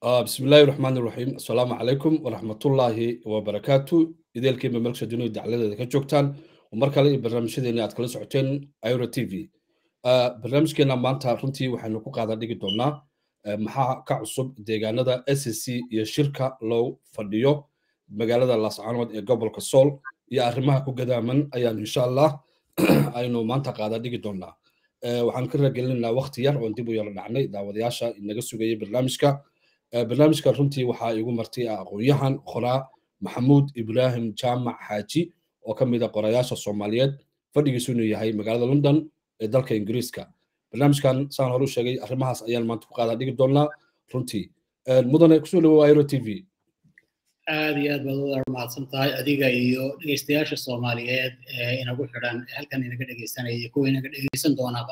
بسم الله الرحمن الرحيم السلام عليكم ورحمة الله وبركاته إذا الكلمة ملك سجنو دعلة ذا كجوكتان ومركا لي برنامج شديني أتكلم سعوتين أيورا تي في برنامج كنا مانتا رنتي وحنو كو قادة ديجي دونا محا كعصب ديغانا دا اس اس سي يا شركة لو فرديو مقالة لاس عنود يا قبل كسول يا أرمها كو قدامن أيان إن شاء الله أينو مانتا قادة ديجي دونا waxaan ka ragelinaa waqti yar oon dib u yaro dhacnay daawadayaasha inaga sugayay barnaamijka barnaamijka runtii waxaa igu martay aqoon-yahan qoraa maxamuud ibraahim jaamac xaaji oo ka mid a qorayaasha soomaaliyeed fadhigiisu inuu yahay magaalada london ee dalka ingiriiska barnaamijkan saan hore u sheegay arrimahaas ayaan maanta ku qaadaa dhigi doonaa runtii mudane kusoo dhawow airo t v aad iyo aad baad uda mahadsan tahay adiga iyo dhegeystayaasha soomaaliyeed ee inagu xidhan halkan inaga dhegeysanaya iyo kuwa inaga dhegeysan doonaba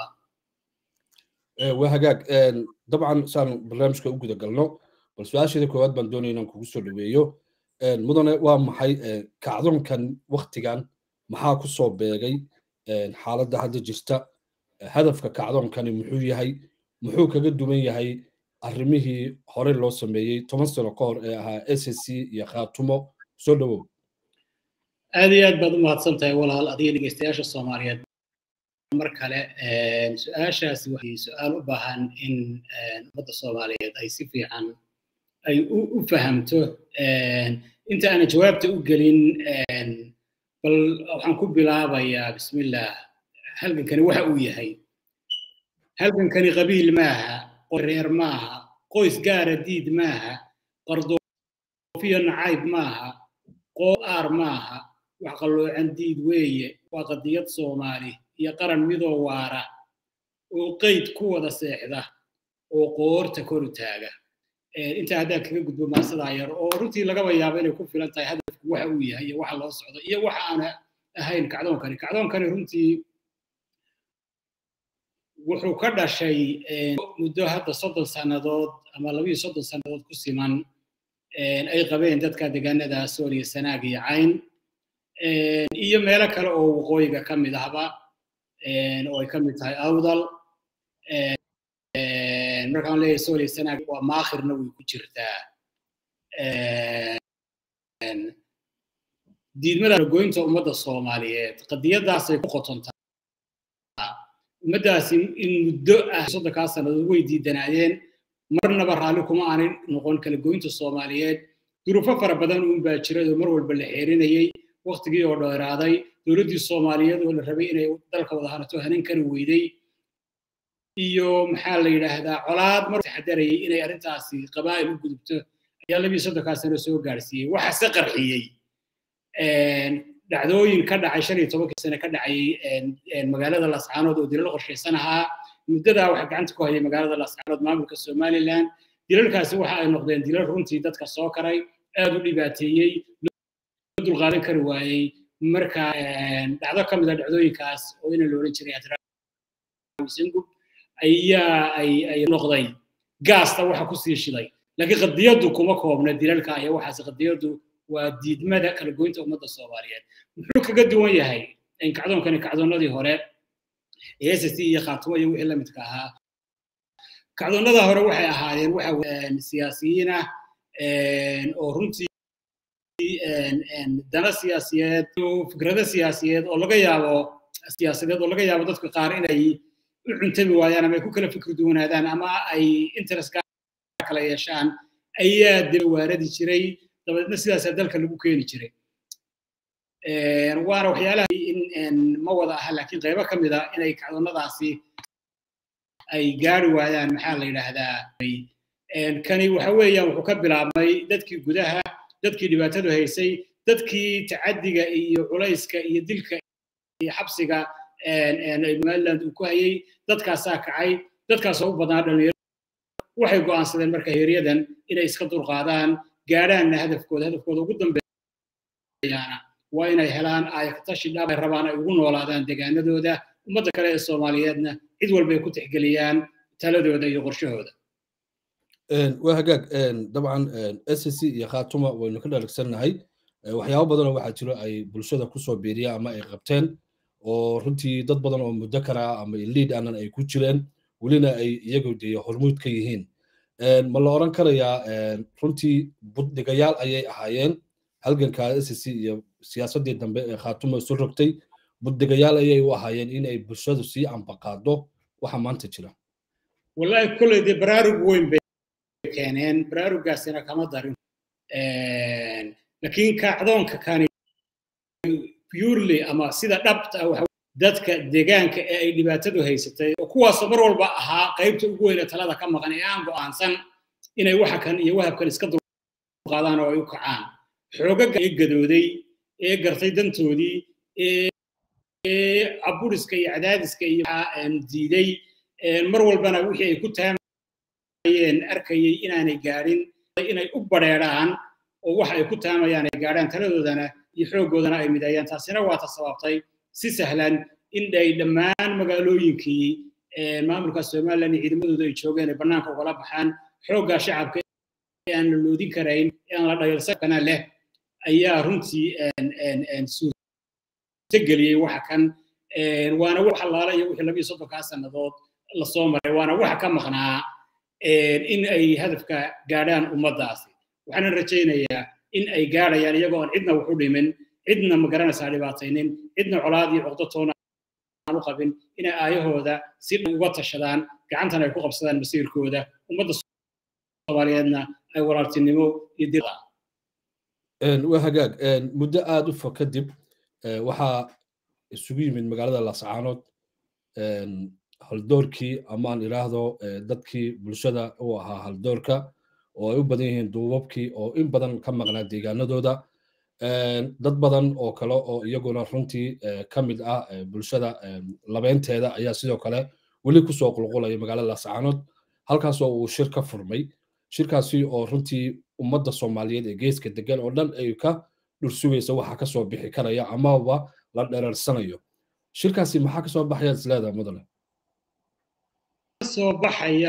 waa hagaag dabcan saan barnaamijka u guda galno bal su-aasheeda koowaad baan doonaya inaan kugu soo dhaweeyo mudane waa maxay kacdoonkan waktigan maxaa ku soo beegay xaaladda hadda jirta hadafka kacdoonkani muxuu yahay muxuu kaga duwan yahay arrimihii hore loo sameeyey toban sano ka hor ee ahaa s s c iyo khaatumo soo dhawow aad iyo aad baad u mahadsan tahay walaal adiga dhegeystayaasha soomaaliyeed mar kale su-aashaasi waxay su-aal u baahan in ummadda soomaaliyeed ay si fiican ay u fahamto inta aanan jawaabta u gelin bal waxaan ku bilaabayaa bismillah halgankani waxa uu yahay halgankani qabiil maaha reer maaha qoys gaara diid maaha qardoofiyo nacayb maaha qooaar maaha wax qalloocan diid weeye waa qadiyad soomaali iyo qaran midoo waara oo qeyd ku wada seexda oo qoorta koru taaga intaa haddaa kaga gudbo maasadaa yar oo runtii lagaba yaabo inay ku filan tahay hadafku waxa uu yahay iyo waxa loo socdo iyo waxa aana ahayn kacdoonkani kacdoonkani runtii wuxuu ka dhashay muddo hadda soddon sannadood ama labiyo soddon sannadood ku siman ay qabeen dadka deegaanada sooliya sanaag iyo cayn iyo meelo kale oo waqooyiga ka mid ahba oo ay ka mid tahay awdal markaan leeyahay sooliya sanaag waa maakhirna way ku jirtaa diidmada goynta ummadda soomaaliyeed qadiyadaasay ku qotontaa ummaddaasi in muddo ah soddonkaa sannadood way diidanaayeen marnaba raalli kuma aanay noqon kala goynta soomaaliyeed duruufo fara badan uun baa jiray oo mar walba la xeerinayey waktigii oo dheeraaday dowladdii soomaaliyeed oo la rabay inay dalka wada hanato hanan kari weyday iyo maxaa la yidhaahdaa colaad mar taxadarayay inay arrintaasi qabaa'il u gudubto ayaa labiyo soddonkaa sano soo gaarsiiyey waxaase qarxiyey dhacdooyin ka dhacay shan iyo tobankii sane ka dhacay magaalada lascaanood oo dilal qorshaysan ahaa muddadaa waxaa gacanta ku hayay magaalada lascaanood maamulka somaliland dilalkaasi waxa ay noqdeen dilal runtii dadka soo karay aad u dhibaateeyey loo dulqaadan kari waayey marka dhacdo ka mid a dhacdooyinkaas oo ina la odhan jiray sengub ayaa ay noqday gaasta waxa kusii shiday laakiin qadiyaddu kuma koobna dilalka iyo waxaas qadiyaddu waa diidmada kala goynta ummadda soomaaliyeed muxuu kaga duwan yahay kacdoonkani kacdoonnadii hore ee s s iyo khaatumo iyo wixii la midka ahaa kacdoonnada hore waxay ahaayeen waxa siyaasiyiin ah oo runtii dana siyaasiyeed fikrado siyaasiyeed oo laga yaabo siyaasadeed oo laga yaabo dadka qaar inay u cuntami waayaan ama ay ku kala fikri duwanaadaan ama ay interest kala yeeshaan ayaa daba waaradi jiray dabadeedna sidaasaa dalka lagu keeni jiray waana waxyaalaha in ma wada aha laakiin qaybo ka mid a inay kacdoonnadaasi ay gaari waayaan maxaa la yidhaahdaa kani waxa weeyaan wuxuu ka bilaabmay dadkii gudaha dadkii dhibaatadu haysay dadkii tacaddiga iyo culayska iyo dilka iyo xabsiga somaliland uu ku hayay dadkaasaa kacay dadkaasoo u badnaa dhalinyaro waxay go'aansadeen marka heeryadan inay iska dulqaadaan gaadhaanna hadafkooda hadafkooda ugu dambeeyaana waa inay helaan ayaktashi dhab ay rabaan ay ugu noolaadaan deegaanadooda ummadda kale ee soomaaliyeedna cid walba ay ku tixgeliyaan taladooda iyo qorshahooda waa hagaag dabcan s c iyo khaatuma waynu ka dharagsannahay waxyaabo badanoo waxaa jiro ay bulshada kusoo biiriyaan ama ay qabteen oo runtii dad badan oo muddo kara ama liid aanan ay ku jireen welina ay iyagu dee hormuud ka yihiin ma la oran karayaa runtii buddhigayaal ayay ahaayeen halganka s c iyo siyaasaddii dambe ee khaatumo isu rogtay buddhigayaal ayay u ahaayeen in ay bulshadu sii ambaqaado waxa maanta jira wallahi kolley dee baraarug weyn bay keeneen baraarugaasina kama darin laakiin kacdoonka kani purely ama sida dhabta ah waxa dadka deegaanka ee ay dhibaatadu haysatay oo kuwaasoo mar walba ahaa qaybta ugu weyne talada ka maqan ee aan go'aansan inay waxa kan iyo wahabkan iska dulqaadaan oo ay u kacaan xoogaga ee gadooday ee gartay dantoodii ee caburiska iyo cadaadiska iyo diiday mar walbana wixii ay ku taamayeen arkayay inaanay gaadhin inay u badheedhaan oo waxa ay ku taamayaan ay gaadhaan taladoodana iyo xooggoodana ay mideeyaan taasina waa ta sababtay si sahlan in ay dhammaan magaalooyinkii maamulka somalilan iyo ciidamadooda ay joogeen ay bannaanka ugala baxaan xooggaa shacabka ee aan la loodin karayn ee aan la dhayalsakana leh ayaa runtii suurtageliyey waxa kan waana wax allaala iyo wixii labiyo soddonkaa sannadood lasoo maray waana waxa ka maqnaa in ay hadafka gaadhaan ummaddaasi waxaana rajaynayaa in ay gaadhayaan iyagoo aan cidna wax u dhimin cidna ma garanaysaa dhibaataynin cidna colaad iyo cuqdo toona aan u qabin inay aayahooda si dhan uga tashadaan gacantana ay ku qabsadaan masiirkooda ummadda soomaaliyeedna ay walaaltinimo iyo dil waa hagaag muddo aada u fog kadib waxaa isugu yimid magaalada laascaanood haldoorkii amaan idhaahdo dadkii bulshada u ahaa haldoorka oo ay u badan yihiin duubabkii oo in badan ka maqnaa deegaanadooda dad badan oo kale oo iyaguna runtii ka mid ah bulshada labeynteeda ayaa sidoo kale weli kusoo qulqulaya magaalada laascaanood halkaasoo uu shir ka furmay shirkaasi oo runtii ummadda soomaaliyeed ee geeska degan oo dhan ay ka dhursugaysa waxa kasoo bixi karaya amaba la dhereersanayo shirkaasi maxaa kasoo baxaya isleedaha mudane kasoo baxaya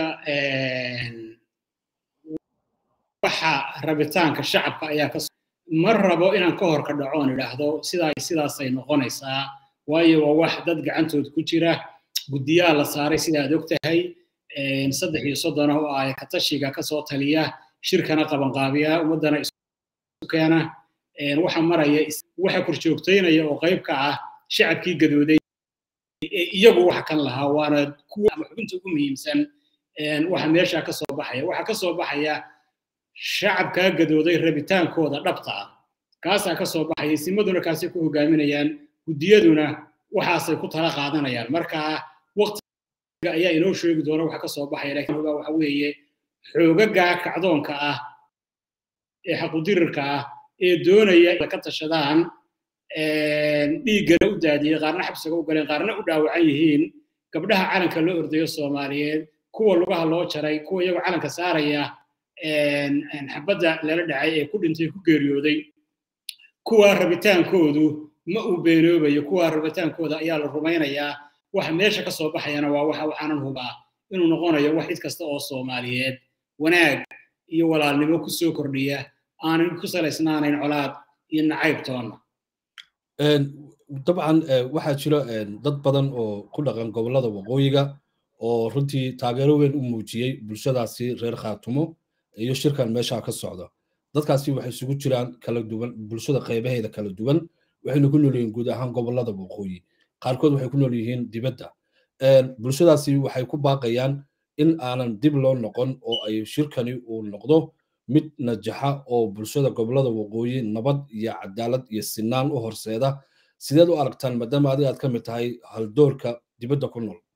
waxa rabitaanka shacabka ayaa ka ma rabo inaan ka hor ka dhaco oon idhaahdo sidaa sidaasay noqonaysaa waayo waa wax dad gacantooda ku jira guddiyaha la saaray sida aad og tahay saddex iyo soddona oo ah katashiga kasoo taliya shirkana qabanqaabiya ummaddana isu keena waxa maraya waxa korjoogtaynaya oo qayb ka ah shacabkii gadooday iyagu waxa kan lahaa waana kuwa ama xubinta ugu muhiimsan waxa meesha ka soo baxaya waxa ka soo baxaya shacabkaa gadooday rabitaankooda dhabta ah kaasaa ka soo baxaya simaduna kaasay ku hogaaminayaan guddiyaduna waxaasay ku tala qaadanayaan marka waqtiga ayaa inoo sheegi doona waxa ka soo baxaya laakiin waxa weeye xoogagaa kacdoonka ah ee xaqudirirka ah ee doonaya inay ka tashadaan dhiiggana u daadiyey qaarna xabsiga u galeen qaarna u dhaawacan yihiin gabdhaha calanka loo ordayo soomaaliyeed kuwa lugaha loo jaray kuwa iyagoo calanka saaraya xabadda lala dhacay ee ku dhintay ku geeriyooday kuwa rabitaankoodu ma uu beenoobayo kuwa rabitaankooda ayaa la rumaynayaa waxa meesha ka soo baxayana waa waxa waxaanan hubaa inuu noqonayo wax cid kasta oo soomaaliyeed wanaag iyo walaalnimo ku soo kordhiya aanan ku salaysnaanayn colaad iyo nacayb toonna dabcan waxaa jira dad badan oo ku dhaqan gobollada waqooyiga oo runtii taageero weyn u muujiyey bulshadaasi reer khaatumo iyo shirkan meesha ka socda dadkaasi waxay isugu jiraan kala duwan bulshada qaybaheeda kala duwan waxayna ku nool yihiin guud ahaan gobollada waqooyi qaarkood waxay ku nool yihiin dibadda bulshadaasi waxay ku baaqayaan in aanan dib loo noqon oo ay shirkani uu noqdo mid najaxa oo bulshada gobollada waqooyi nabad iyo cadaalad iyo sinaan u horseeda sideed u aragtaan maadaama adiga aad ka mid tahay haldoorka dibadda ku nool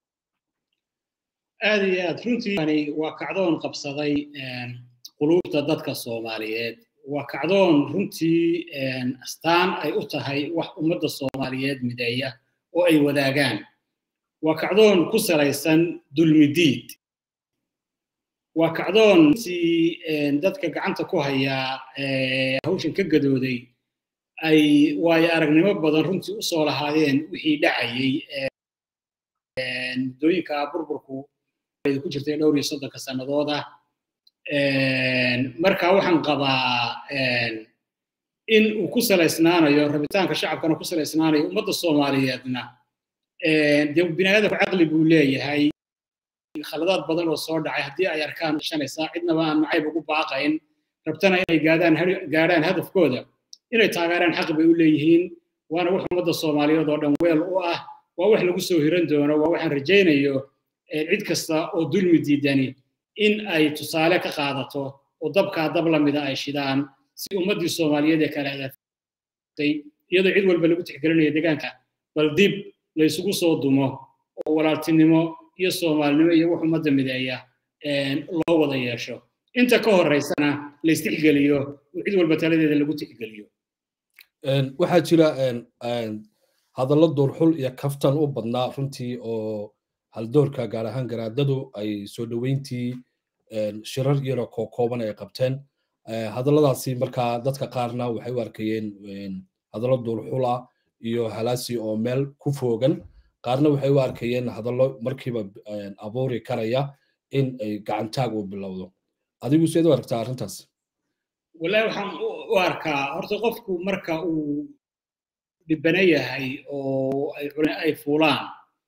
aad iyo aad runtii waa kacdoon qabsaday quluubta dadka soomaaliyeed waa kacdoon runtii astaan ay u tahay wax ummadda soomaaliyeed mideeya oo ay wadaagaan waa kacdoon ku salaysan dulmidiid waa kacdoon runtii dadka gacanta ku hayaa hawshan ka gadooday ay waayo aragnimo badan runtii usoo lahaadeen wixii dhacayey muddooyinka burburku ku jirtay dhowr iyo soddonka sannadood ah marka waxaan qabaa in uu ku salaysnaanayo rabitaanka shacabkana ku salaysnaanayo ummadda soomaaliyeedna dee bini aadamku caqli buu leeyahay khaladaad badan oo soo dhacay haddii ay arkaan shanaysaa cidnaba aan nacayb ugu baaqayn rabtana inay gaadhaan gaadhaan hadafkooda inay taageeraan xaq bay u leeyihiin waana wax ummadda soomaaliyeed oo dhan weel u ah waa wax lagu soo hiran doono waa waxaan rajaynayo cid kasta oo dulmi diidani in ay tusaale ka qaadato oo dabkaa dab lamida ay shidaan si ummaddii soomaaliyeed ee kale adaftay iyadoo cid walba lagu tixgelinayo deegaanka bal dib laysugu soo dumo oo walaaltinimo iyo soomaalinimo iyo wax ummadda mideeya loo wada yeesho inta ka horeysana laystixgeliyo oo cid walba taladeeda lagu tixgeliyo waxaa jira hadallo duurxul iyo kaftan u badnaa runtii oo haldoorka gaar ahaan garaadadu ay soo dhoweyntii shirar iyadoo kookooban ay qabteen hadalladaasi markaa dadka qaarna waxay u arkayeen hadallo duurxul ah iyo halaasi oo meel ku foogan qaarna waxay u arkayeen hadallo markiiba abuuri karaya in ay gacantaag uu bilowdo adigu seed u aragtaa arrintaas wallahi waxaan u arkaa horta qofku marka uu dhibana yahay oo ay fuulaan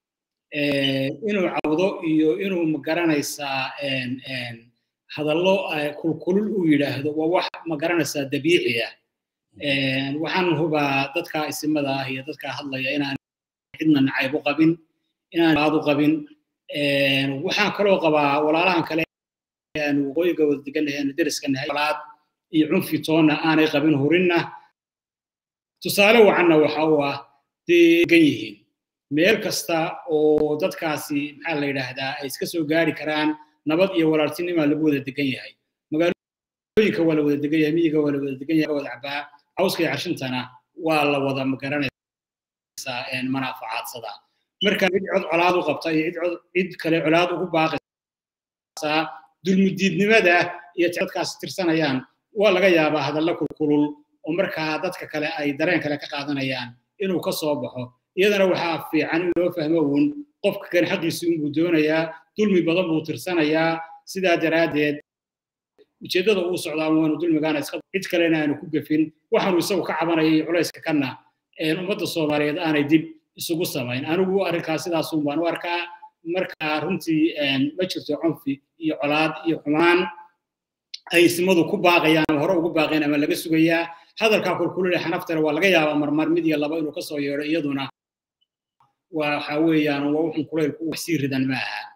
inuu cawdo iyo inuu magaranaysaa hadallo kulkulul u yidhaahdo waa wax magaranaysaa dabiici ah waxaan hubaa dadka isimada ah iyo dadka hadlaya inaan cidna nacayb u qabin inaan aad u qabin waxaan kaloo qabaa walaalahan kale aan waqooyiga wada degannahay aanu deriska nahay walaad iyo cunfi toonna aanay qabin hurinna tusaale wacanna waxa uu ah degan yihiin meel kasta oo dadkaasi maxaa la yidhaahdaa ay iska soo gaari karaan nabad iyo walaaltinimaa lagu wada degan yahay magaalooyinka waa la wada degan yahay miyiga waa la wada degan yahay wada cabaa cawska iyo carshintana waa la wada magaranaysaa manaafacaadsadaa marka cid cod colaad u qabta iyo cid cid kale colaad ugu baaqaysaa dulmudiidnimada iyo dadkaasi tirsanayaan waa laga yaabaa hadalla kulkulul oo markaa dadka kale ay dareen kale ka qaadanayaan inuu ka soo baxo iyadana waxaa fiican in loo fahmo uun qofka kan xaqiisi unbuu doonayaa dulmi badan buu tirsanayaa sidaa daraaddeed ujeeddada uu socdaa waanu dulmigaana iska cid kalena aanu ku gefin waxaanu isagu ka cabanayay culayska kanna ummadda soomaaliyeed aanay dib isugu samayn anigu arrinkaas sidaasun baan u arkaa marka runtii ma jirto cunfi iyo colaad iyo xumaan ay isimadu ku baaqayaan ama hore ugu baaqeen ama laga sugayaa hadalkaa kulkulule xanaftana waa laga yaabaa marmar mid iyo laba inuu kasoo yeedho iyaduna waxa weeyaan waa wuxun kulaylku wax sii ridan ma aha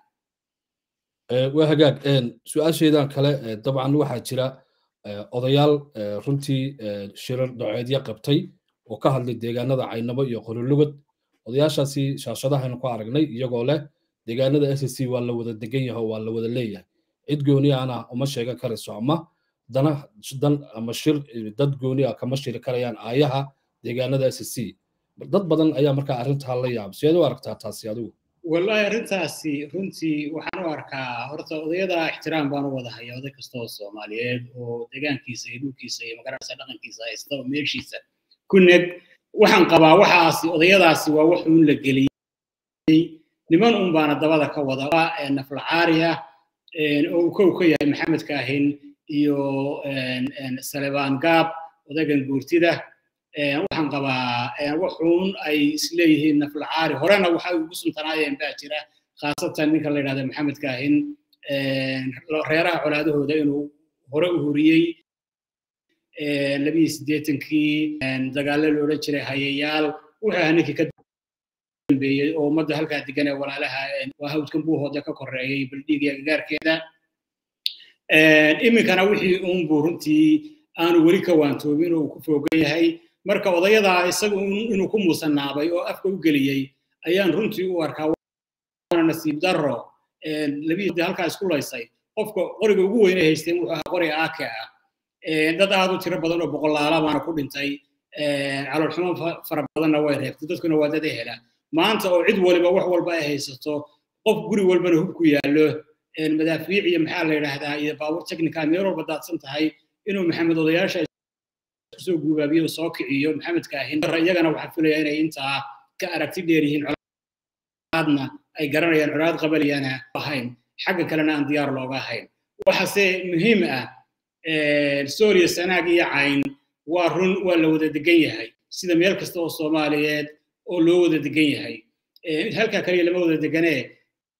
waa hagaag su-aasheedan kale dabcan waxaa jira odayaal runtii shirar doceedyo qabtay oo ka hadlay deegaanada caynabo iyo qorilugod odayaashaasi shaashadahaynu ku aragnay iyagoo leh deegaanada s c waa la wada degan yahay oo waa la wada leeyahay cid gooni ana uma sheegan karayso ama dana dan ama shir dad gooni ah kama shiri karayaan aayaha deegaanada s c dad badan ayaa markaa arrintaa la yaab sideed u aragtaa taasi adigu wallahi arrintaasi runtii waxaan u arkaa horta odayada ixtiraam baan u wada haya oday kasta oo soomaaliyeed oo deegaankiisa iyo dhulkiisa iyo magaranaysa dhaqankiisa haysta oo meeshiisa ku neg waxaan qabaa waxaasi odayadaasi waa wax uun la geliyey niman un baana dabada ka wada naflacaariya oo uu kow ka yahay maxamed kaahin iyo salebaan gaab odaygan guurtida waxaan qabaa waxuun ay isleeyihiin naflacaari horena waxay ugu suntanaayeen baa jira khaasatan ninka la yidhahda maxamed kaahin reeraha colaadahooda inuu hore u huriyey labiyi siddeetankii dagaallo la odhan jiray hayayaal wuxuu ahaa ninkii ka dambeeyey oo ummadda halkaa degan ee walaalaha waa hawdkan buuhooda ka koreeyey baldhiig iyo gagaarkeeda iminkana wixii uunbuu runtii aanu weli ka waantoobin oo uu ku foogan yahay marka odayadaa isagu inuu ku muusanaabay oo afka u geliyey ayaan runtii u arkaa waana nasiib darro labiyii halkaa isku laysay qofka qoriga ugu weyne haysteen wuxuu ahaa qoriga aake ah dad aad u tiro badan oo boqolaala baana ku dhintay caloolxumo fara badanna way reebtay dadkuna waa dad ehela maanta oo cid waliba wax walba ay haysato qof guri walbana hub ku yaallo madaafiic iyo maxaa la yidhaahdaa iyo baabuur technica meel walba daadsan tahay inuu maxamed odayaasha kusoo guubaabiyo soo kiciyo maxamed kaahin iyagana waxaa filaya inay intaa ka aragti dheer yihiin colaadna ay garanayaan colaad qabaliyana ahayn xagga kalena aan diyaar looga ahayn waxaase muhiim ah sooriya sanaag iyo cayn waa run waa la wada degan yahay sida meel kasta oo soomaaliyeed oo loo wada degan yahay halkaa kaliya lama wada deganee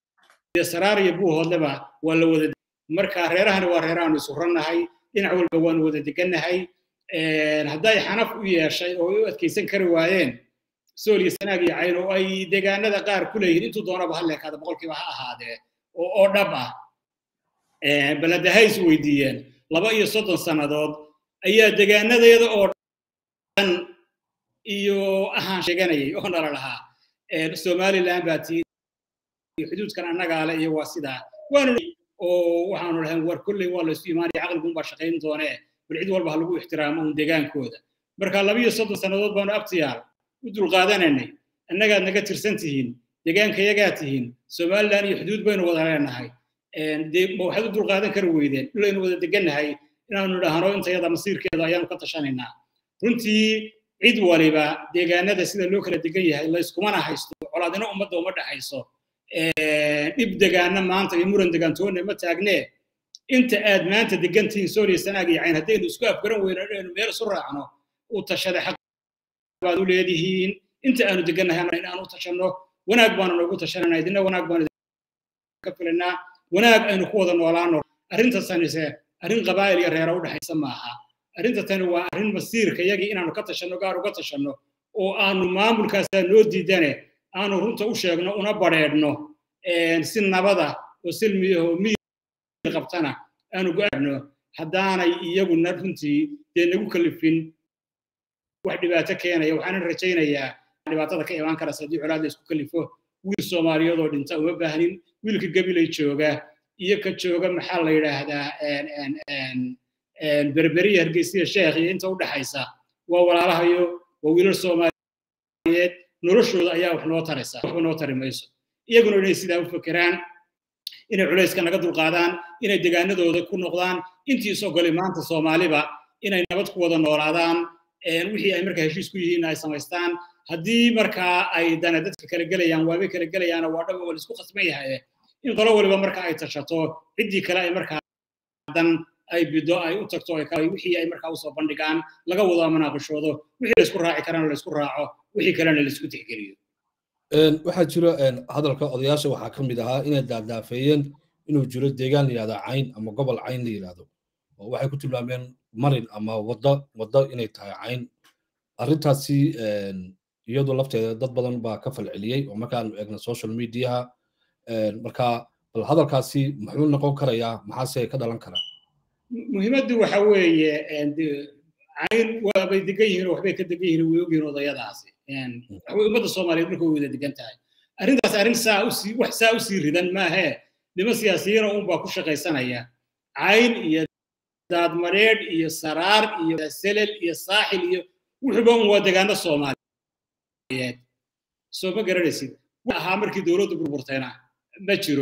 iyo saraar iyo buuhoodleba waa la wada marka reerahani waa reerahaanu isu rannahay dhinac walba waanu wada degannahay hadday xanaf u yeeshay oo u adkaysan kari waayeen sool iyo sanaag iyo cayn oo ay deegaanada qaar ku leeyihiin intuu doonaba ha leekaada boqolkiiba ha ahaadee oo oo dhab ah baladahay is weydiiyeen laba iyo soddon sannadood ayaa deegaanadeeda oo dhan iyo ahaan sheeganayay oo nala lahaa somaliland baa tii xuduudkan annagaa le iyo waa sidaa waanu oo waxaanu lahayn war kolley waa laysu imaanaya caqliguunbaa shaqayn doonee bal cid walba ha lagu ixtiraamo un deegaankooda marka laba iyo soddon sannadood baanu abtiyaal u dulqaadanaynay annagaad naga tirsan tihiin deegaankayagaa tihiin somaliland iyo xuduud baynu wada leenahay ma waxaad u dulqaadan kari weydeen dhulaynu wada degannahay inaanu idhaahno intayada masiirkeeda ayaanu ka tashanaynaa runtii cid waliba deegaanada sida loo kala degan yahay layskumana haysto colaadina ummadda uma dhexayso dhib degaana maanta iyo muran degaantoonna ma taagnee inta aad maanta degantihiin sooriya sanaag iyo cayn haddaynu isku afgaran weyno inaynu meel isu raacno u tashada xaq baad u leedihiin inta aanu degannahay in aan u tashanno wanaag baanu noogu tashanayna idina wanaag baanu ka filanaa wanaag aynu ku wada noolaano arrintasanise arrin qabaa'il iyo reera u dhexaysa maaha arrinta tani waa arrin masiirka yagii inaanu ka tashanno gaar uga tashanno oo aanu maamulkaasaa noo diidane aanu runta u sheegno una badheedhno si nabada oo silmiyaho miyir qabtana aanu go-aano haddaanay iyaguna runtii dee nagu kalifin wax dhibaato keenaya waxaanan rajaynayaa dhibaatada ka imaan karasa haddii colaad la isku kalifo wiil soomaaliyeed oo dhinta uma baahnin wiilka gabilay jooga iyo ka jooga maxaa la yidhaahdaa berberiya hargeysiya sheekh iyo inta u dhexaysa waa walaalahayo waa wiilal soomaaliyeed noloshooda ayaa wax noo taraysa waxba noo tari mayso iyaguna inay sidaa u fekeraan inay culayska naga dulqaadaan inay degaanadooda ku noqdaan intii is ogolay maanta soomaaliba inay nabad ku wada noolaadaan wixii ay markaa heshiis ku yihiin ay samaystaan haddii markaa ay dana dadka kala gelayaan waabay kala gelayaana waa dhaba waa laisku khasban yahay in qolo waliba marka ay tashato ciddii kale ay markaa dan ay bido ay u tagto wixii ay markaa usoo bandhigaan laga wada munaaqishoodo wixii laysku raaci karana laysku raaco wixii kalena laysku tixgeliyo waxaa jiro hadalka odayaasha waxaa ka mid ahaa inay daadaafeeyeen inuu jiro deegaan la yihahdo cayn ama gobol cayn la yihahdo oo waxay ku tilmaameen marin ama waddo waddo inay tahay cayn arrintaasi iyadu lafteeda dad badan baa ka falceliyey oo markaanu eegna social mediaha marka bal hadalkaasi muxuu noqon karayaa maxaase ka dhalan karaa muhiimaddu waxa weeye cayn waabay degan yihiin oo waxbay ka degan yihiin way ogyihiin odayadaasi waxbay ummadda soomaaliyeed marka way wada degan tahay arrintaas arrin saa usii wax saa usii ridan maahee niman siyaasiyiina unbaa ku shaqaysanaya cayn iyo daadmareedh iyo saraar iyo selel iyo saaxil iyo wuxuuba un waa degaano soomaaliyeed soo ma garanaysid ahaa markii dowladdu burburtayna ma jiro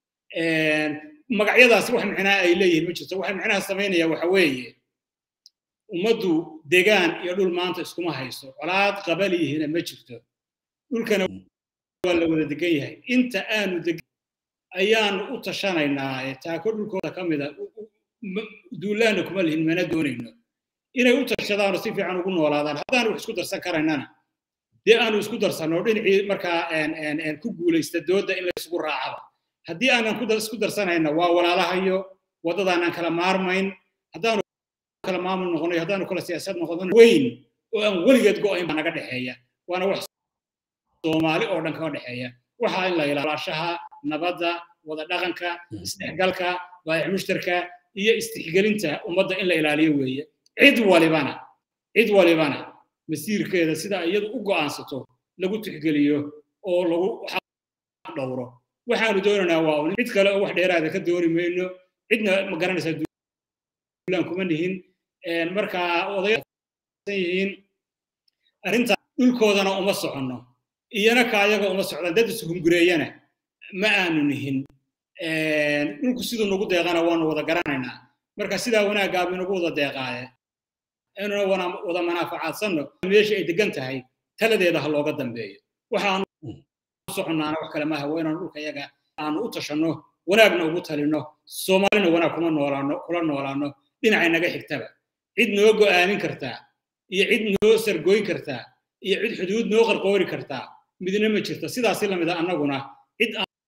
magacyadaasi wax micnaha ay leeyihiin ma jirto waxa micnaha samaynaya waxa weeye ummaddu degaan iyo dhul maanta iskuma hayso colaad qabaliyihina ma jirto dhulkana waa la wada degan yahay inta aanu degan ayaanu u tashanaynaa taako dhulkooda ka mida duulaana kuma lihin mana doonayno inay u tashadaano si fiican ugu noolaadaan haddaanu wax isku darsan karaynana dee aanu isku darsanno dhinacii markaa ku guulaysta dooda in la isugu raacaba haddii aanan isku darsanayna waa walaalahayo waddadaanaan kala maarmayn haddaanu kala maamul noqonayo haddaanu kala siyaasad noqono weyn oo aan weligeed go'ayn baa naga dhexeeya waana wax soomaali oo dhan kaga dhexeeya waxaa in la ilaashaha nabadda wada dhaqanka isdhexgalka baayac mushtarka iyo istixgelinta ummadda in la ilaaliyo weeye cid walibana cid walibana masiirkeeda sida iyadu u go'aansato lagu tixgeliyo oo lagu dhowro waxaanu doonaynaa waa un cid kale oo wax dheeraada ka dooni mayno cidna ma garanaysaa duulaan kuma nihin marka odayihiin arrinta dhulkoodana uma soconno iyana ka ayaga uma socdaan dad ishungureeyana ma aanu nihin dhulku siduu nagu deeqana waanu wada garanaynaa marka sidaa wanaaggaaba inagu wada deeqaaye inuna wada manaafacaadsanno meesha ay degan tahay taladeeda ha looga dambeeyo waxaanu soconnaana wax kale maaha waa inaanu dhulka yaga aanu u tashanno wanaagna ugu talino soomaalina wanaag kuma noolaano kula noolaano dhinacay naga xigtaba cid noo go'aamin kartaa iyo cid noo sargoyn kartaa iyo cid xuduud noo qarqoori kartaa midna ma jirto sidaasi lamida annaguna cid aanu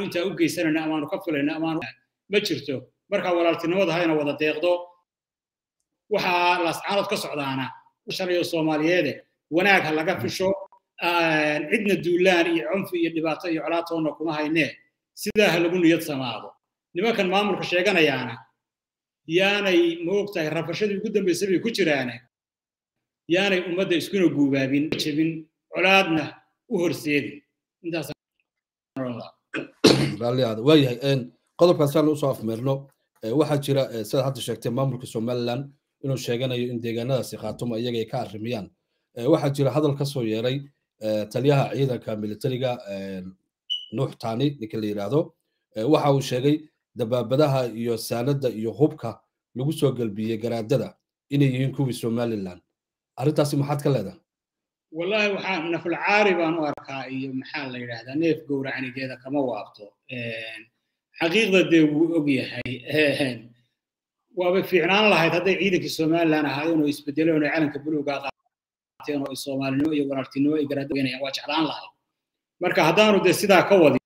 intaa u geysanayna amaanu ka filayna amaanu ma jirto marka walaaltinimada hayna wada deeqdo waxaa laascaanood ka socdaana shalayo soomaaliyeede wanaag ha laga fisho cidna duulaan iyo cunfi iyo dhibaato iyo colaatoonna kuma haynee sidaa ha lagu niyad samaado nimankan maamulka sheeganayaana yaanay maogtahay rafashadii ugu dambaysay bay ku jiraane yaanay ummadda iskuna guubaabin jebin colaadna u horseedin intaas raalliyaada waayahay qodobkaasaan usoo afmeerno waxaa jira sidaad hadda sheegtay maamulka somaliland inuu sheeganayo in deegaanadaasi khaatumo iyaga ay ka arrimiyaan waxaa jira hadal ka soo yeeray taliyaha ciidanka militariga nuux tani ninka la yidhaahdo waxa uu sheegay dabaabadaha iyo saanada iyo hubka lagu soo gelbiyey garaadada inay yihiin kuwii somaliland arrintaasi maxaad ka leedahay wallahi waxaa nafulcaari baan u arkaa iyo maxaa la yidhahdaa neef gowracanigeeda kama waabto xaqiiqda dee wuu og yahay waaba fiicnaan lahayd hadday ciidankii somaliland ahaayeen oo isbedeleen oo calanka buluuga qaateen oo soomaalinimo iyo walaaltinimo ay garaada weynayaan waa jeclaan lahayd marka haddaanu dee sidaa ka wadin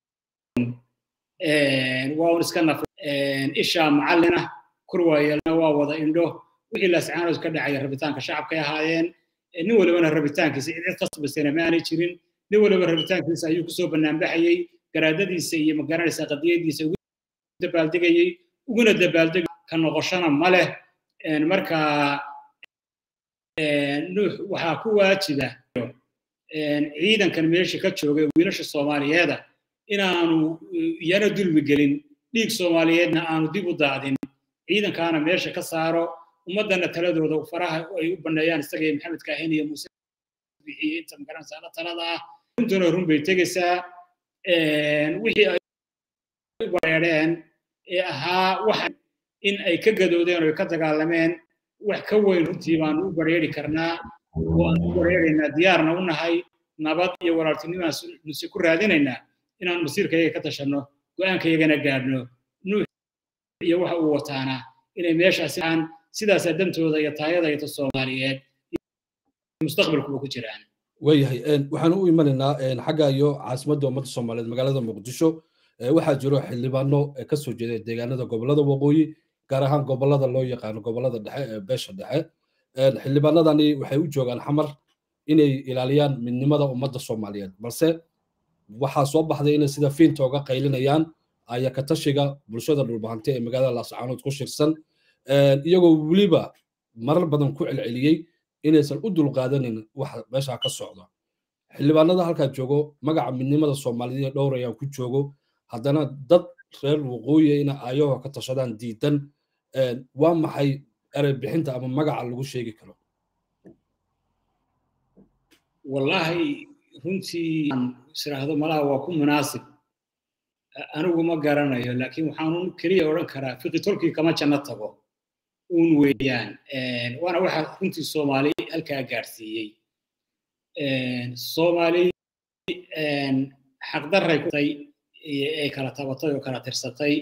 waa un iska naf ishaa macallina kurwaayelna waa wada indho wixii laascaanood ka dhacaya rabitaanka shacabkay ahaayeen nin walibana rabitaankiisa cid qasbasana maanay jirin nin waliba rabitaankiisa ayuu kusoo banaanbaxayey garaadadiisa iyo magaranaysa qadiyadiisa ugu dabaaldegayey uguna dabaaldeg ka noqoshana ma leh marka nuux waxaa ku waajiba ciidankan meesha ka jooga wiilasha soomaaliyeeda inaanu iyana dulmi gelin dhiig soomaaliyeedna aanu dib u daadin ciidankaana meesha ka saaro ummadana taladooda faraha ay u baneeyaan isaga iyo maxamed kaahin iyo muuse bixiye inta magaranaysa la talada ah runtuna run bay tegaysaa wixii ay u bareereen ee ahaa wax in ay ka gadoodeen oo ay ka dagaalameen wax ka weyn runtii baanu u bareeri karnaa oo aan u bareeraynaa diyaarna u nahay nabad iyo walaaltinimaan nuse ku raadinaynaa inaan masiirkayaga ka tashanno go-aankayagana gaadhno nuux iyo waxa uu wataana inay meeshaasi aan sidaasaa dantooda iyo taayada iyo ta soomaaliyeed mustaqbalkuba ku jiraan waayahay waxaan u imanaynaa xagga iyo caasimadda ummadda soomaaliyeed magaalada muqdisho waxaa jiro xildhibaano ka soo jeeda deegaanada gobolada waqooyi gaar ahaan gobolada loo yaqaano gobolada dhexe ee beesha dhexe xildhibaanadani waxay u joogaan xamar inay ilaaliyaan midnimada ummadda soomaaliyeed balse waxaa soo baxday inay sida fiinta uga qaylinayaan aya ka tashiga bulshada dhulbahante ee magaalada laascaanood ku shirsan iyagoo weliba marar badan ku celceliyey inaysan u dulqaadanin wax meeshaa ka socda xildhibaanada halkaa joogo magaca midnimada soomaaliyeed dhowrayaan ku joogo haddana dad reer waqooyi ina ayagoo ka tashadaan diidan waa maxay erey bixinta ama magaca lagu sheegi karo wallahi runtii israahdo malaha waa ku munaasib anigu ma garanayo laakiin waxaanun keliya odhan karaa fiqitolkii kama janno tago uun weeyaan waana waxa runtii soomaali halkaa gaadhsiiyey soomaali xaqdarray kutay ay kala tabatay oo kala tirsatay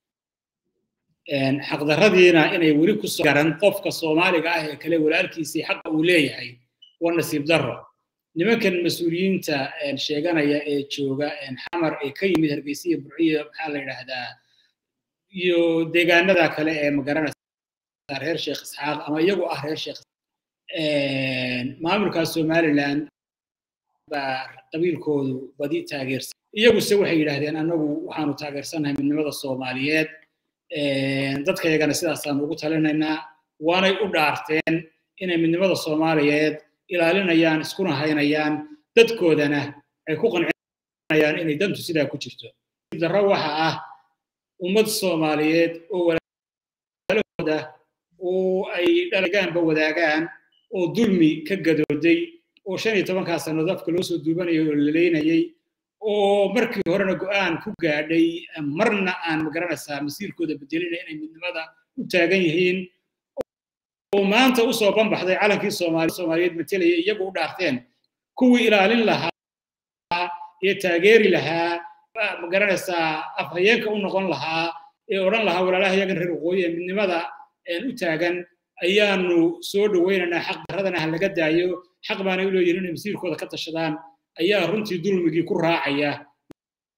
xaqdarradiina inay weli ku soo garan qofka soomaaliga ah ee kale walaalkiisii xaqa uu leeyahay waa nasiib darro nimankan mas-uuliyiinta sheeganaya ee jooga xamar ee ka yimid hargeysa iyo burciyo maxaa la yidhaahdaa iyo deegaanada kale ee magaranaysa reer sheekh isxaaq ama iyagu ah reer sheekh maamulkaas somaliland baa qabiilkoodu badi taageersan iyaguse waxay yidhaahdeen annagu waxaanu taageersannahay midnimada soomaaliyeed dadkayagana sidaasaanu ugu talinaynaa waanay u dhaarteen inay midnimada soomaaliyeed ilaalinayaan iskuna haynayaan dadkoodana ay ku qancinayaan inay dantu sidaa ku jirto darro waxa ah ummad soomaaliyeed oo walaalahooda oo ay dhalagaanba wadaagaan oo dulmi ka gadooday oo shan iyo tobankaa sannadood afka loo soo duubanayay oo laleynayay oo markii horena go'aan ku gaadhay marna aan magaranaysaa masiirkooda bedelina inay midnimada u taagan yihiin oo maanta u soo banbaxday calankii soomaali soomaaliyeed matelaya iyagu u dhaarteen kuwii ilaalin lahaa ee taageeri lahaa magaranaysaa afhayeenka u noqon lahaa ee odhan lahaa walaalaha yagan reer waqooyi ee midnimada u taagan ayaanu soo dhowaynaynaa xaq darradana ha laga daayo xaq baanay u leeyihin inay masiirkooda ka tashadaan ayaa runtii dulmigii ku raacaya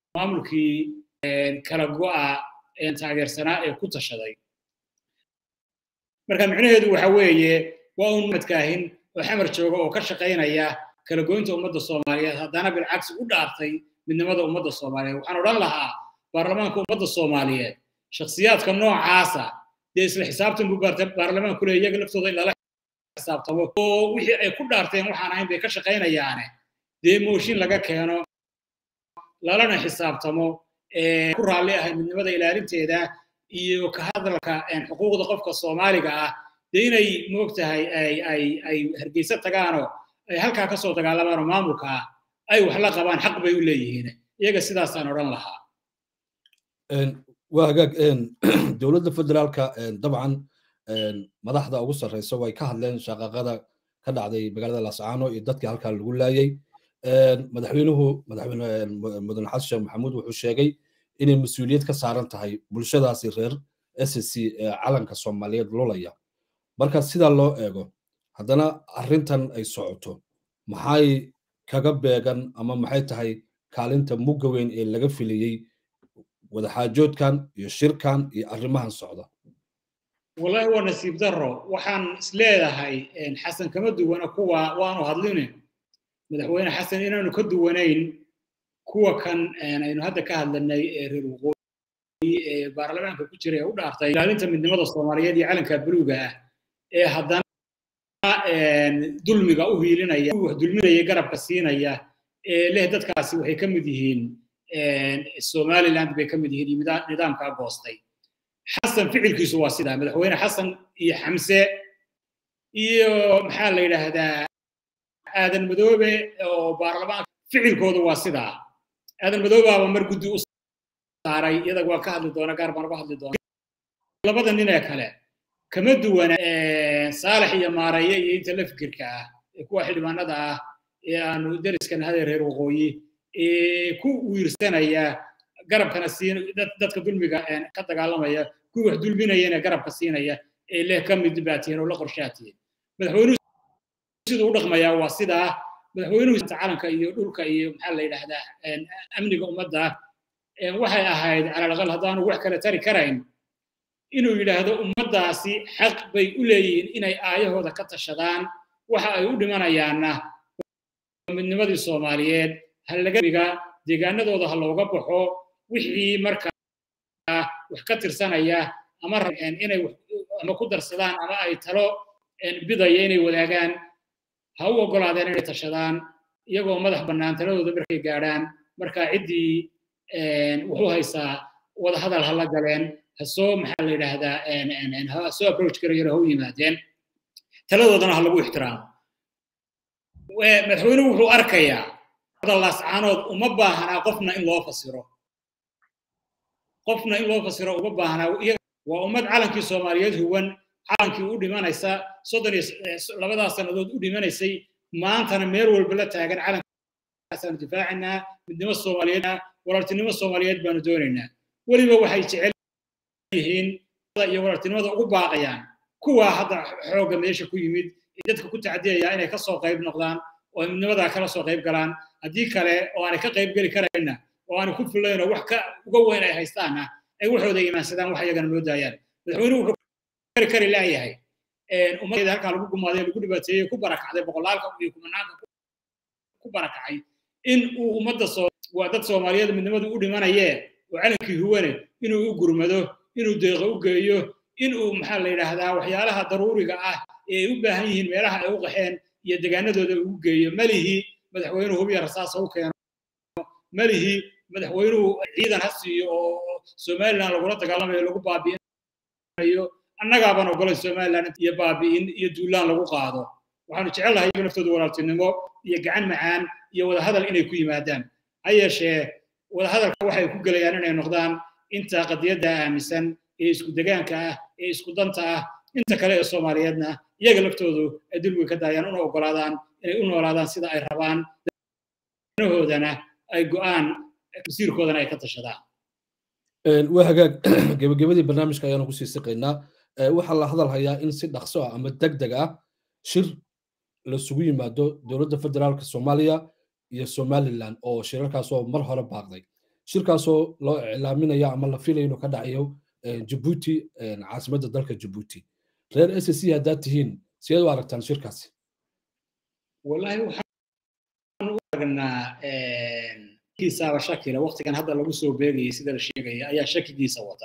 maamulkii kala go'a taageersanaa ee ku tashaday marka micnaheedu waxa weeye waa un madkaahin oo xamar jooga oo ka shaqaynaya kala goynta ummadda soomaaliyeed haddana bilcagsi u dhaartay midnimada ummadda soomaaliyeed waxaan odhan lahaa baarlamaanka ummadda soomaaliyeed shakhsiyaadka noocaasa dee isla xisaabtan buu baarlamaanku leeya iyaga laftooda in lala xisaabtamo oo wixii ay ku dhaarteen waxaan ahayn bay ka shaqaynayaane dee mooshin laga keeno lalana xisaabtamo ku raalli ahay midnimada ilaalinteeda iyo ka hadalka xuquuqda qofka soomaaliga ah dee inay moogtahay ay ay ay hargeysa tagaanoo ay halkaa ka soo dagaalamaan oo maamulka ah ay wax la qabaan xaq bay u leeyihiin iyaga sidaasaan odhan lahaa waa hagaag dowladda federaalka dabcan madaxda ugu sarreysa way ka hadleen shaqaqada ka dhacday magaalada lascaano iyo dadkii halkaa lagu laayay madaxweynuhu madaxweyne mudane xasan sheekh maxamuud wuxuu sheegay inay mas-uuliyad ka saaran tahay bulshadaasi reer s c ee calanka soomaaliyeed lulaya marka sidaa loo eego haddana arrintan ay socoto maxay kaga beegan ama maxay tahay kaalinta mugga weyn ee laga filiyey wadaxaajoodkan iyo shirkan iyo arrimahan socda wallahi waa nasiib darro waxaan isleedahay xasan kama duwana kuwa waanu hadline madaxweyne xasan inaanu ka duwanayn kuwa kan aynu hadda ka hadlanay ee reer waqooyi ee baarlamaanka ku jira ee u dhaartay ilaalinta midnimada soomaaliyeed iyo calanka buluuga ah ee haddana dulmiga u hiilinaya wax dulminaya garabka siinaya ee leh dadkaasi waxay ka mid yihiin somaliland bay ka mid yihiin iyo nidaamkaa goostay xasan ficilkiisu waa sidaa madaxweyne xasan iyo xamse iyo maxaa la yidhaahdaa aadan madoobe oo baarlamaanka ficilkoodu waa sidaa aadan madoobaaba mar guddi u saaray iyada waa ka hadli doona gaar baan uga hadli doona labada nin ee kale kama duwana saalax iyo maareeye iyo inta la fikirka ah ee kuwa xildhibaanada ah ee aanu deriskan hada reer waqooyi ee ku wiirsanaya garabkana siin dadka dulmiga ka dagaalamaya kuwii wax dulminayana garabka siinaya ee leh ka mid baatiyen oo la qorshaatiyen madaxweynuhu siduu u dhaqmayaa waa sidaa madaxweynuhu calanka iyo dhulka iyo maxaa la yidhaahdaa amniga ummadda waxay ahayd calalaqal haddaanu wax kale tari karayn inuu yidhaahdo ummaddaasi xaq bay u leeyihiin inay aayahooda ka tashadaan waxa ay u dhimanayaanna midnimadii soomaaliyeed halagamiga deegaanadooda ha looga baxo wixii markaa wax ka tirsanaya ama inay ama ku darsadaan ama ay talo bidaya inay wadaagaan ha u oggolaadeen inay tashadaan iyagoo madax bannaan taladooda markay gaadhaan marka ciddii wuxuu haysaa wadahadal ha la galeen ha soo maxaa la yidhaahdaa ha soo approach garayana ha u yimaadeen taladoodana ha lagu ixtiraamo madaxweynuhu wuxuu arkayaa lascaanood uma baahanaa qofna in loo fasiro qofna in loo fasiro uma baahnaa waa ummad calankii soomaaliyeed huwan calankii u dhimanaysa soddon iyo labadaas sannadood u dhimanaysay maantana meel walba la taagan calankaasaan difaacinaa midnimo soomaaliyeed walaaltinimo soomaaliyeed baanu doonaynaa weliba waxay jecel yihiin iyo walaaltinimada ugu baaqayaan kuwaa hadda xoogga meesha ku yimid ee dadka ku tacdiyaya inay kasoo qayb noqdaan oo midnimadaa kala soo qayb galaan haddii kale oo aanay ka qayb geli karayna oo aanay ku filayn oo wax ka uga weyn ay haystaanna ay waxooda imaansadaan wax iyagana loo daayaan madaxweynuhu wuxuu kari kari laayahay ummadeeda halkaa lagu gumaaday lagu dhibaateeyey ku barakacday boqolaalka iyo kumanaanka ku barakacay in uu ummadda soo waa dad soomaaliyeed midnimadu u dhimanayee oo calankii huwane inuu u gurmado inuu deeqo u geeyo inuu maxaa la yidhaahdaa waxyaalaha daruuriga ah ee ay u baahan yihiin meelaha ay u qaxeen iyo degaanadooda ugu geeyo malihi madaxweynuhu hubiya rasaasa u keeno malihi madaxweynuhu ciidan ha siiyo oo somaliland lagula dagaalamayo lagu baabi'inayo annagaabaan ogolay somaliland iyo baabi'in iyo duulaan lagu qaado waxaanu jecel lahay iyaga naftooda walaaltinimo iyo gacan macaan iyo wadahadal inay ku yimaadaan ha yeeshee wadahadalka waxay ku gelayaan inay noqdaan inta qadiyadda aaminsan ee isku degaanka ah ee isku danta ah inta kale ee soomaaliyeedna iyaga laftoodu ay dulmiga ka daayaan una ogolaadaan inay u noolaadaan sida ay rabaan nahoodana ay go'aan masiirkoodana ay ka tashadaan waa hagaag gebagabadii barnaamijka ayaanu kusii siqaynaa waxaa la hadal hayaa in si dhaqso ah ama deg deg ah shir lasugu yimaado dowladda federaalka soomaaliya iyo somaliland oo shirarkaasoo mar hore baaqday shirkaasoo loo iclaaminayo ama la filayo inuu ka dhacayo jabuuti caasimadda dalka jabuuti reer s c haddaad tihiin sideed u aragtaan shirkaasi wallahi waxaan u aragnaa kiisaaba shakila waqtigan hadda lagu soo beegayay sida la sheegaya ayaa shakigiisa wata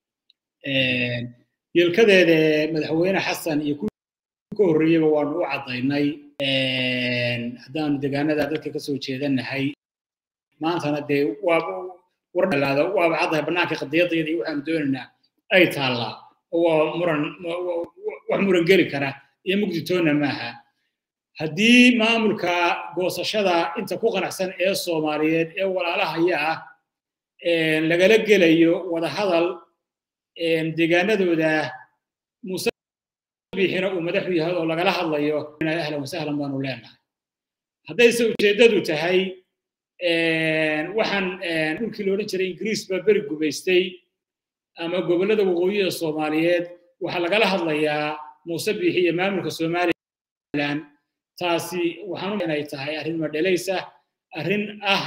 yelkadeeda madaxweyne xasan iyo kuwii ka horreeyeyba waanu u caddaynay haddaanu deegaanada dadka kasoo jeedanahay maantana dee waaba wardhalaada waaba caddahay bannaanka qadiyadayada iyo waxaanu doonaynaa ay taallaa oo waa muran wax muran geli kara iyo mugditoonna maaha haddii maamulka goosashada inta ku qanacsan ee soomaaliyeed ee walaalahaya ah lagala gelayo wadahadal deegaanadooda muuse biixina uu madaxu yahay oo lagala hadlayo ahlan wasahlan baanu leenahay haddayse ujeeddadu tahay waxaan dhulkii la odhan jiray ingiriis baa beri gumaystay ama gobollada waqooyiga soomaaliyeed waxaa lagala hadlayaa muuse biixi iyo maamulka somaliland taasi waxaan inay tahay arrin madhalaysa arrin ah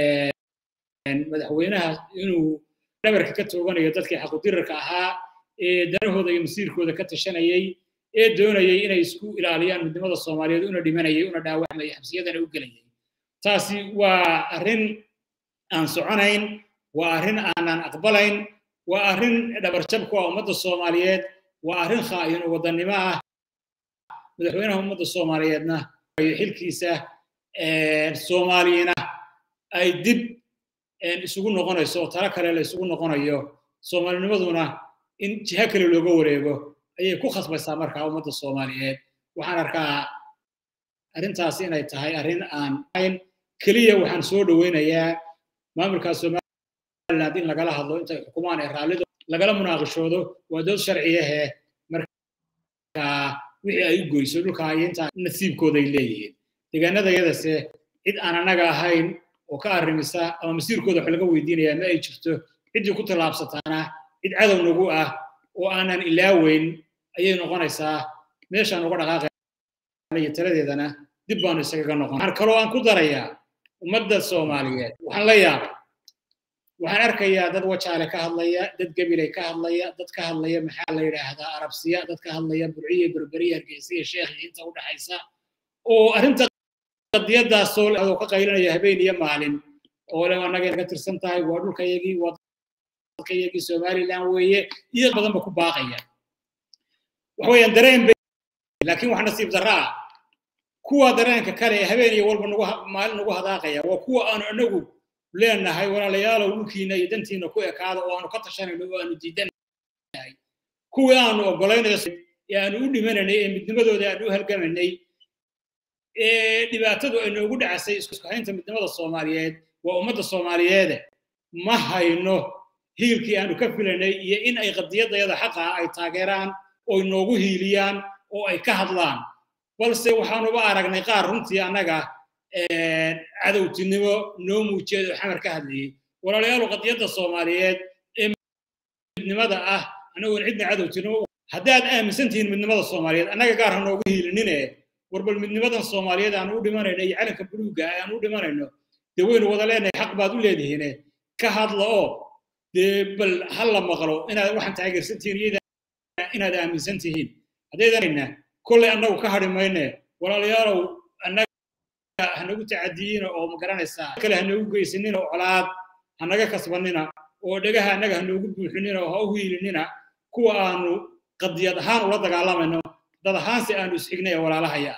madaxweynaha inuu dhabarka ka tooganayo dadkii xaqudirarka ahaa ee danahooda iyo masiirkooda ka tashanayay ee doonayay inay isku ilaaliyaan midnimada soomaaliyeed una dhimanayay una dhaawacmayay xabsiyadana u gelayay taasi waa arrin aan soconayn waa arrin aanan aqbalayn waa arrin dhabarjab ku ah ummadda soomaaliyeed waa arrin khaa'in oo wadannimo ah madaxweynaha ummadda soomaaliyeedna xilkiisa soomaaliyina ay dib isugu noqonayso oo talo kale la isugu noqonayo soomaalinimaduna in jiha kale looga wareego ayay ku khasbaysaa markaa ummadda soomaaliyeed waxaan arkaa arrintaasi inay tahay arrin aan ahayn keliya waxaan soo dhoweynayaa maamulka somaliland in lagala hadlo intay xukumaan ee raallido lagala munaaqishoodo waa dood sharciyahe markaa wixii ay u goyso dhulka iyo intaa nasiibkooday leeyihiin deegaanadayadase cid aan annaga ahayn oo ka arrimisa ama masiirkooda wax laga weydiinayaa ma ay jirto ciddii ku tallaabsataana cid cadow nagu ah oo aanan ilaaweyn ayay noqonaysaa meeshaan uga dhaqaaqaya iyo taladeedana dib baanu isagaga noqon waxaan kaloo aan ku darayaa ummadda soomaaliyeed waxaan la yaabay waxaan arkayaa dad wajaale ka hadlaya dad gabilay ka hadlaya dad ka hadlaya maxaa la yidhaahdaa arabsiya dad ka hadlaya burciya berberiya hargeysiya sheekh iyo inta u dhaxaysa oo arrinta qadiyadaasoo oo ka qaylinaya habeen iyo maalin oo le annaga naga tirsan tahay waa dhulkayagii waa dadkayagii somaliland weeye iyo badanba ku baaqaya waxweeyaan dareen bay laakiin wax nasiib darra ah kuwa dareenka kale ee habeen iyo walba nagu maalin nagu hadaaqaya waa kuwa aanu anagu leenahay walaalayaalow dhulkiina iyo dantiina ku ekaada oo aanu ka tashanayno oo aanu diidanahay kuwii aanu ogolaynayo ee aanu u dhimanaynay ee midnimadooda aanu u halgamaynay ee dhibaatadu ay noogu dhacasay isku haynta midnimada soomaaliyeed waa ummadda soomaaliyeede ma hayno hiilkii aanu ka filanay iyo in ay qadiyadayada xaqa ay taageeraan oy noogu hiiliyaan oo ay ka hadlaan balse waxaanuba aragnay qaar runtii annaga cadowtinimo noo muujeed oo xamar ka hadlayay walaalayaal qadiyadda soomaaliyeed ee midnimada ah anagoon cidna cadowtinimo haddaad aaminsan tihiin midnimada soomaaliyeed annaga gaar ha noogu hiilinine war bal midnimadan soomaaliyeed aan u dhimanayno iyo calanka buluugga aan u dhimanayno dee waynu wada leenahay xaq baad u leedihiine ka hadla oo dee bal ha la maqlo inaad waxaan taageersan tihiin inaad aaminsan tihiin haddaydanayna kolley annagu ka hadhi mayne walaalayaalow annaga hanagu tacadiyiina oo ma garanaysaa kale hanagu geysanina oo colaad hanaga kasbanina oo dhegaha annaga hanoogu buuxinina oo ha u hiilinina kuwa aanu qadiyad ahaan ula dagaalamayno dad ahaanse aanu isxignay ee walaalahaya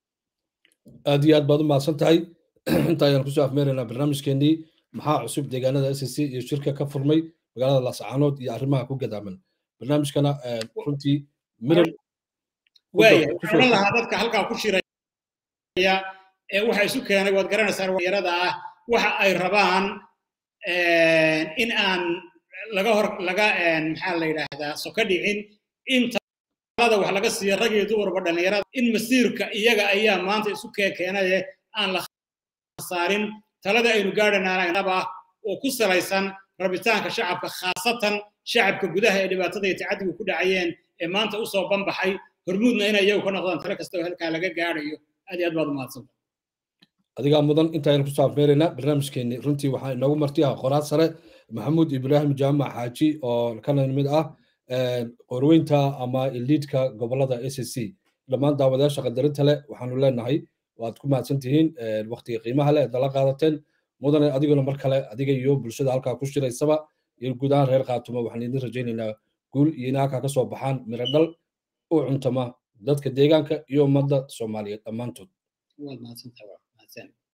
aad iyo aad baad u mahadsan tahay inta ayaan kusoo afmeeraynaa barnaamijkeenii maxaa cusub deegaanada s c iyo shirka ka furmay magaalada laascaanood iyo arrimaha ku gadaaman barnaamijkana runtii miran waaya waxaan lahaa dadka halkaa ku shiraya ee waxa isu keenay waad garanaysaa dhalinyarada ah waxa ay rabaan in aan laga hor laga maxaa la yidhaahdaa soka dhicin in talada wax laga siiya rag iyo dumarba dhalinyarada in masiirka iyaga ayaa maanta isu keenaye aan la saarin talada aynu gaadhanaanaba oo ku salaysan rabitaanka shacabka khaasatan shacabka gudaha ee dhibaatada iyo tacadigu ku dhacayeen ee maanta usoo banbaxay hormuudna inay iyagu ka noqdaan talo kasta oo halkaa laga gaadhayo aad iyo aad baad umahadsanta adigaa mudan intaaynu ku saafmeeraynaa barnaamijkeeni runtii waxaa inoogu marti ah qoraad sare maxamuud ibraahim jaamac xaaji oo kana mid ah qorweynta ama iliidka gobolada a c c dhammaan daawadayaasha qadarinta leh waxaanu leenahay waad ku mahadsan tihiin waktiga qiimaha leh dala qaadateen mudane adiguna mar kale adiga iyo bulshada halkaa ku shiraysaba iyo guud ahaan reer khaatumo waxaan idin rajaynaynaa guul iyo in halkaa ka soo baxaan miro dhal u cuntama dadka deegaanka iyo ummadda soomaaliyeed dhammaantood